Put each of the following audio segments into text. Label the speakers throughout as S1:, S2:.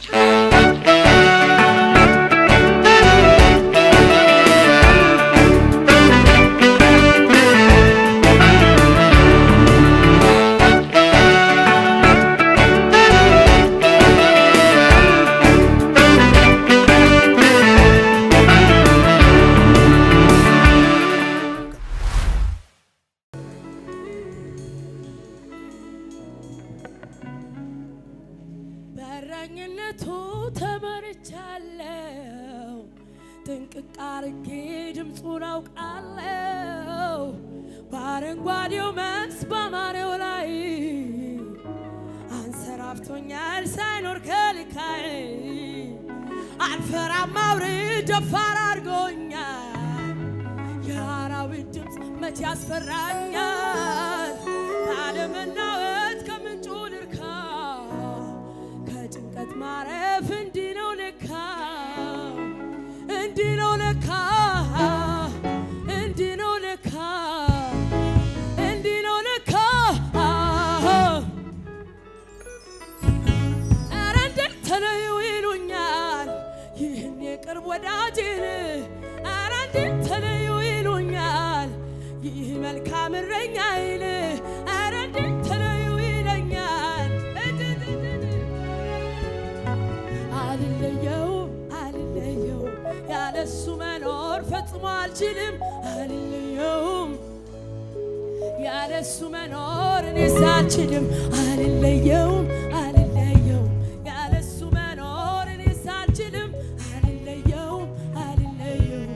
S1: በእረኝነቱ ተመርቻለሁ። ጥንቅቅ አርጌ ድምፁን አውቃለሁ። በአረንጓዴው መስክ ባማረው ላይ አንሰራፍቶኛል ሳይኖር ከልካይ አልፈራም አውርድ ደፋር አድርጎኛል። የአራዊት ድምፅ መቼ ያስፈራኛል? ካለመናወጥ ከምንጩ ልርካ ከጭንቀት ማረፍ እንዲህ ነው ለካ እንዲህ ነው ለካ እንዲህ ነው ለካ እንዲህ ነው ለካ ኧረ እንዴት ተለዩ ይሉኛል ይህን የቅርብ ወዳጅን ኧረ እንዴት ተለዩ ይሉኛል ይህ መልካም እረኛዬን ኧረ እንዴት ተለዩ ይለኛል አልለየውም አልለየውም ያለሱ መኖር ፈጽሞ አልችልም አልለየውም ያለሱ መኖር እኔስ አልችልም አልለየውም አልለየውም ያለሱ መኖር እኔስ አልችልም አልለየውም አልለየውም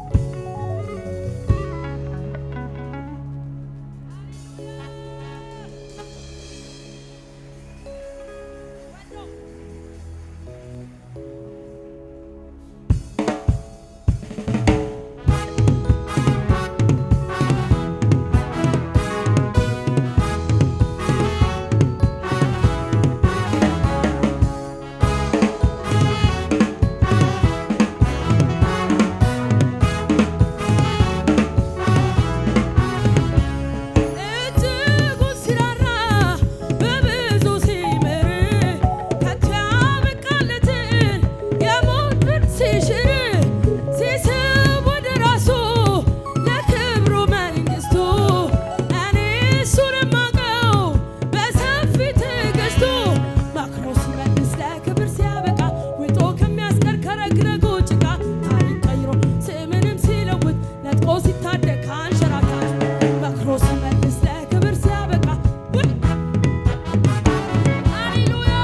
S1: እጅጉን ሲራራ በብዙ ሲምር ከቶ ያበቃለትን የሞትን ሲሽር ሲስብ ወደ ራሱ ለክብሩ መንግስቱ እኔ እሱን የማውቀው በሰፊ ትዕግስቱ መክሮ ሲመልስ ለክብር ሲያበቃ ውጦ ከሚያስቀር ከረግረጉ ጭቃ ታሪክ ቀይሮ ስምንም ሲለውጥ ነጥቆ ሲታደግ ከአንሸራታች መክሮ ሲመልስ ለክብር ሲያበቃ ውይ! ሃሌሉያ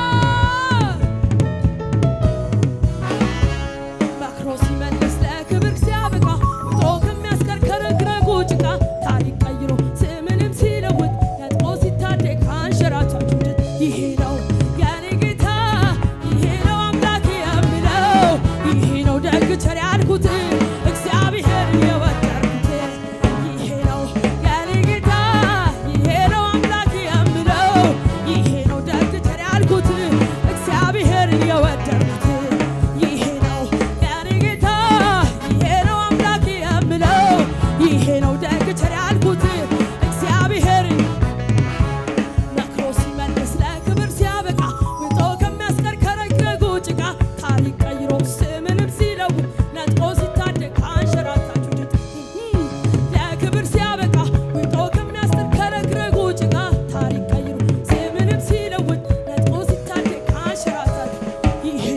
S1: መክሮ ሲመልስ ለክብር ሲያበቃ ውጦ ከሚያስከርከረግረጉ ጭቃ ታሪክ ቀይሮ ስምንም ሲለውጥ ነጥቆ ሲታደግ ከአንሸራታች ውድት ይሄ ነው የኔ ጌታ ይሄ ነው አምላኬ የምለው ይሄ ነው ደግ ቸር ያልኩት እግዚአብሔር የወደድኩት ይሄ ነው የኔ ጌታ ይሄ ነው አምላኬ የምለው ይሄ ነው ደግ ቸር ያልኩት እግዚአብሔር የወደድኩት ይሄ ነው የኔ ጌታ ይሄ ነው አምላኬ የምለው ይሄ ነው ደግ ቸር ያልኩት እግዚአብሔር መክሮ ሲመልስ ለክብር ሲያበቃ ውጦ ከሚያስከርከረግረጉ ጭቃ ታሪክ ቀይሮ ስምንም ሲለውጥ ነጥቆ ሲታደግ ከአንሸራታች ውድት ለክብር ሲያበቃ ውጦ ከሚያስከርከረግረጉ ጭቃ ታሪክ ቀይሮ ስምንም ሲለውጥ ነጥቆ ሲታደግ ከአንሸራታች ይሄ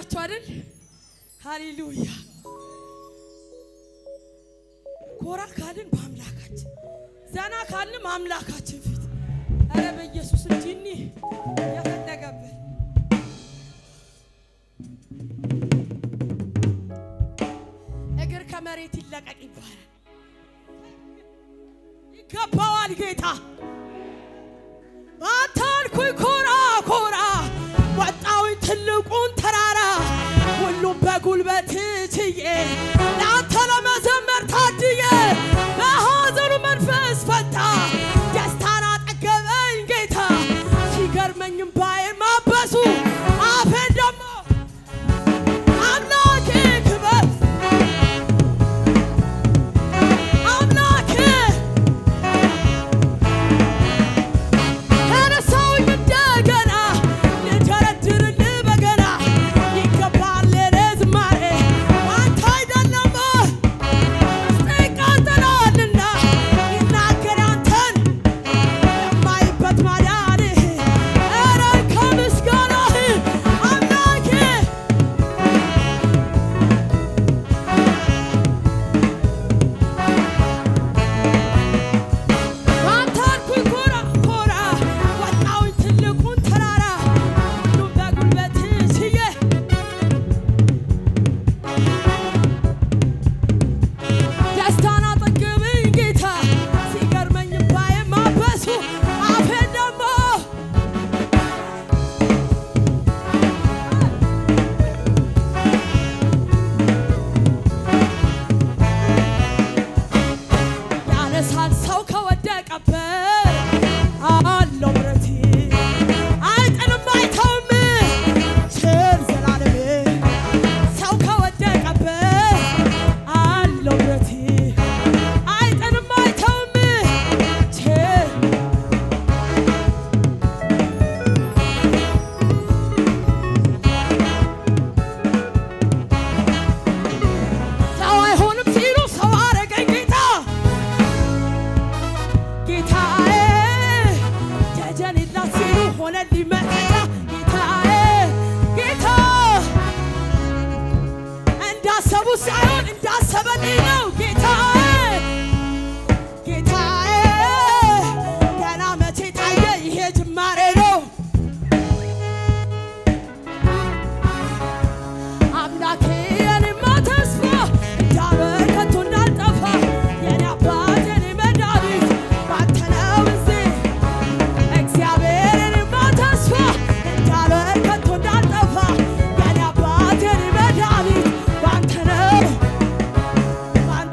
S1: ናቸው አይደል? ሃሌሉያ። ኮራ ካልን በአምላካችን ዘና ካልን አምላካችን ፊት ኧረ በኢየሱስ እንጂ እኒህ የፈለገብን እግር ከመሬት ይለቀቅ ይባላል። ይገባዋል ጌታ አንተ አልኩኝ ኮራ ኮራ ወጣሁኝ ትልቁን ተራራ ሁሉም በጉልበት ችዬ ለአንተ ለመዘመር ታድዬ በሐዘኑ መንፈስ ፈታ ደስታን አጠገበኝ ጌታ ሲገርመኝም ባይን ማበሱ አፌን ደግሞ አምላኬ ክበር አምላኬ ተነሳሁኝ እንደገና ልደረድርልህ በገና ይገባል ለኔ ዝማሬ አንተ አይደለም ውስጤ ይቃጠላልና ይናገር አንተን የማይበት ማዳንህ ኧረ ከምስጋናህ አምላኬ አንተ አልኩኝ ኮራ ኮራ ወጣሁኝ ትልቁን ተራራ ሁሉም በጉልበት ችዬ ደስታን አጠገብኝ ጌታ ሲገርመኝ ባዬ ማበሱ አፌን ደግሞ ያነሳል ሰው ከወደቀበት አለው ምሕረት አይጥልም አይተውም ቸር ዘላለም ሰው ከወደቀበት አለው ምሕረት አይጥልም አይተውም ቸር ሰው አይሆንም ሲሉ ሰው አረገኝ ጌታ ጌታዬ ደጀን የላት ሲሉ ሆነልኝ መከታ ጌታዬ ጌታ እንዳሰቡ ሳይሆን እንዳሰበልኝ ነው ጌታዬ ጌታዬ ገና መቼ ታየ ይሄ ጅማሬ ነው አምላኬ የኔማ ተስፋ እንዳልወድቅ ከቶ እንዳልጠፋ የኔ አባት የኔ መድኃኒት ባንተ ነው እዚህ እግዚአብሔር የኔማ ተስፋ እንዳልወድቅ ከቶ እንዳልጠፋ የኔ አባት የኔ መድኃኒት ባንተ ነው ባንተ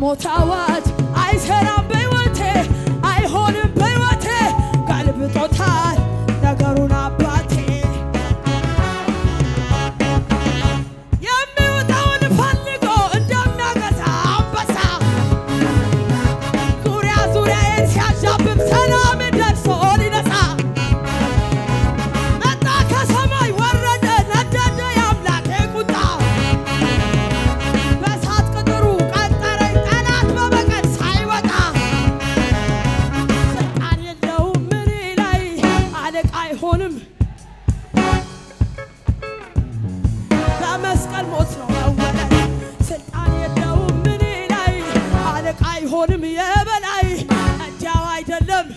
S1: የሞት አዋጅ አይሰራም በሕይወቴ አይሆንም በሕይወቴ ገልብጦታል ነገሩን አባቴ የሚውጠውን ፈልጎ እንደሚያገሳ አንበሳ ዙሪያ ዙሪያዬን ሲያዣብብ ሰላም ደርሶ ሊነሳ መጣ ከሰማይ ወረደ ነደደ የአምላኬ ቁጣ በእሳት ቅጥሩ ቀጠረኝ ጠላት በበቀል ሳይወጣ ስልጣን የለውም እኔ ላይ አለቃ አይሆንም በመስቀል ሞት ነው መወለድ ስልጣን የለውም እኔ ላይ አለቃ አይሆንም የበላይ እንዲያው አይደለም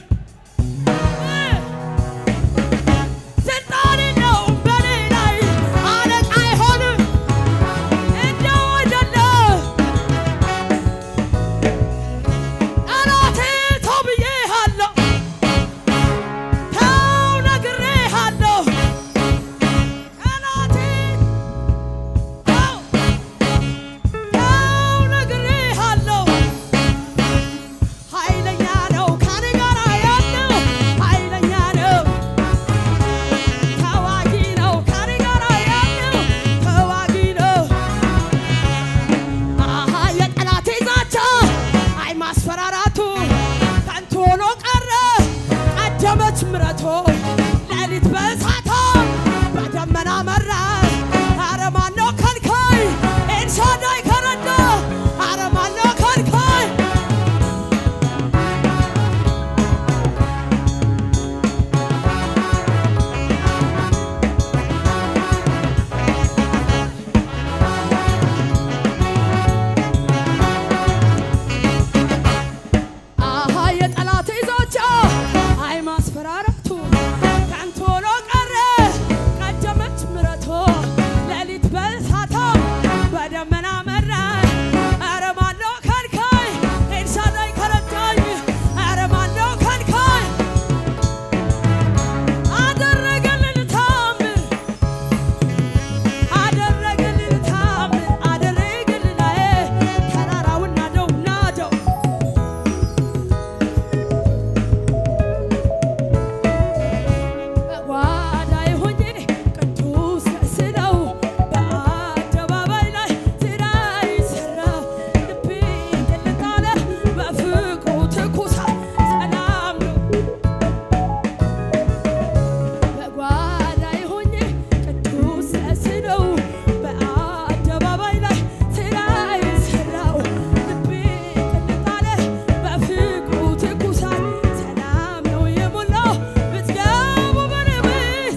S1: ስልጣን የለውም በኔ ላይ አለቃ አይሆንም እንዲያው አይደለም ጠላቴ ተው ብዬሃለሁ ተው ነግሬሃለሁ ጠላቴ ተው ተው ነግሬሃለሁ ኃይለኛ ነው ከኔ ጋር ያለው ኃይለኛ ነው ተዋጊ ነው ከኔ ጋር ያለው ተዋጊ ነው አሃ የጠላቴ ዛቻ አይ ማስፈራራቱ ከንቱ ሆኖ ቀረ ቀደመች ምረቶ ሌሊት በእሳታ በደመና መራ ኧረ ማነው ከልካይ ኤልሻዳይ ከረዳ ኧረ ማነው ከልካይ አሃ የጠላት ዛቻ አይ ማስፈራራቱ ከንቱ ሆኖ ቀረ ቀደመች ምረቶ ሌሊት በእሳታ በደመና መራ ኧረ ማነው ከልካይ ኤልሻዳይ ከረዳኝ ኧረ ማነው ከልካይ አደረገልን ታምር አደረገልን ታምር አደረገልን አዬ ተራራውን ናደው ናደው በጓዳዬ ሆኜ ቅዱስ ስለው በአደባባይ ላይ ስራዬ ሰራው ልቤ ቅልጥ አለ በፍቅሩ ትኩሳት ሰላም ነው በጓዳዬ ሆኜ ቅዱስ ስለው በአደባባይ ላይ ስራዬ ሰራው ልቤ ቅልጥ አለ በፍቅሩ ትኩሳት ሰላም ነው የሞላው ብትገቡ በንብት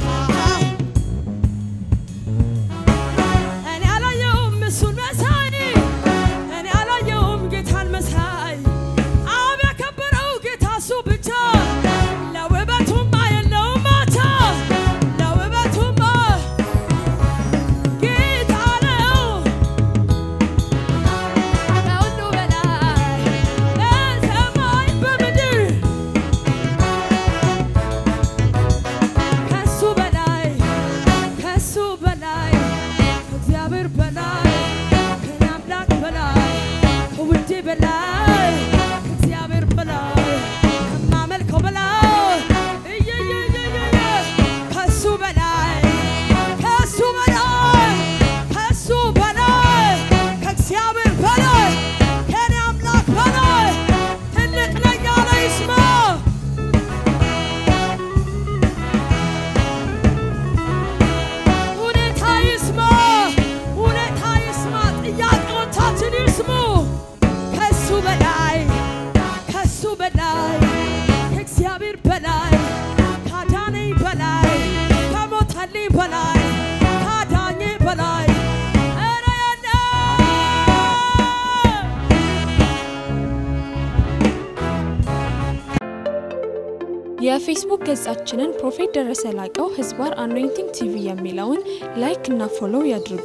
S1: እኔ አላየውም እሱን መሳይ እኔ አላየውም ጌታን መሳይ አብ ያከበረው ጌታ እሱ ብቻ ለውበቱማ የለውም ማቻ ለውበቱማ ጌታ ነው ከሁሉ በላይ በሰማይ በምድር ከሱ በላይ ከሱ በላይ ከእግዚአብሔር በላይ ከኔ አምላክ በላይ ከውዴ በላይ ከእግዚአብሔር በላይ ከማመልከው በላይ እየየየየየ ከሱ በላይ ከሱ በላይ ከሱ በላይ ከእግዚአብሔር በላይ ከኔ አምላክ በላይ ትልቅ ነኝ ያለ ይስማ። ሁኔታ ይስማ፣ ሁኔታ ይስማ፣ ጥያቄዎቻችን ይስሙ። ከሱ በላይ ከሱ በላይ ከእግዚአብሔር በላይ ካዳነኝ በላይ ከሞተልኝ በላይ ካዳኜ በላይ ኧረ የለም።
S2: የፌስቡክ ገጻችንን ፕሮፌት ደረሰ ላቀው ህዝባር አኖይንቲንግ ቲቪ የሚለውን ላይክ እና ፎሎው ያድርጉ።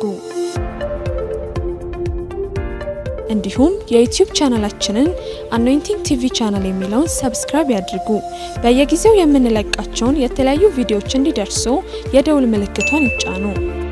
S2: እንዲሁም የዩቲዩብ ቻናላችንን አኖይንቲንግ ቲቪ ቻናል የሚለውን ሰብስክራይብ ያድርጉ። በየጊዜው የምንለቃቸውን የተለያዩ ቪዲዮዎች እንዲደርሱ የደውል ምልክቷን ይጫኑ።